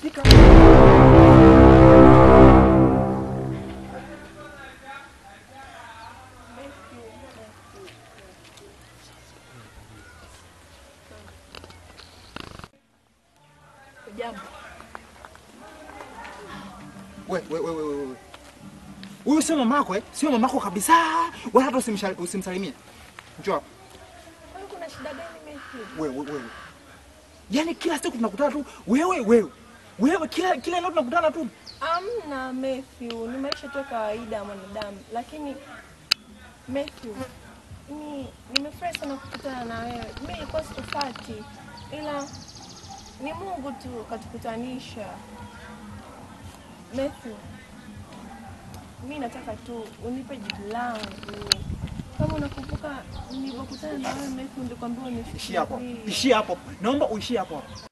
Fika. Jambo. We, we, we, we, we, we. Huyu sio mamako eh? Sio mamako kabisa. Wala hata usimshal- usimsalimie. Njoo hapa. Kwani kuna shida gani Matthew? Wewe, wewe. Yaani kila siku tunakutana tu wewe wewe. Wewe kila kila leo tunakutana tu. Amna Matthew, ni maisha tu ya kawaida ya mwanadamu, lakini Matthew, ni nimefurahi sana kukutana na wewe. Mimi nilikuwa sikufati, ila ni Mungu tu katukutanisha. Matthew, mi nataka tu unipe jibu langu. Kama unakumbuka nilivyokutana na wewe Matthew, nilikwambia Ishia hapo. unifikirie. Ishia hapo. Naomba uishie hapo. hapo.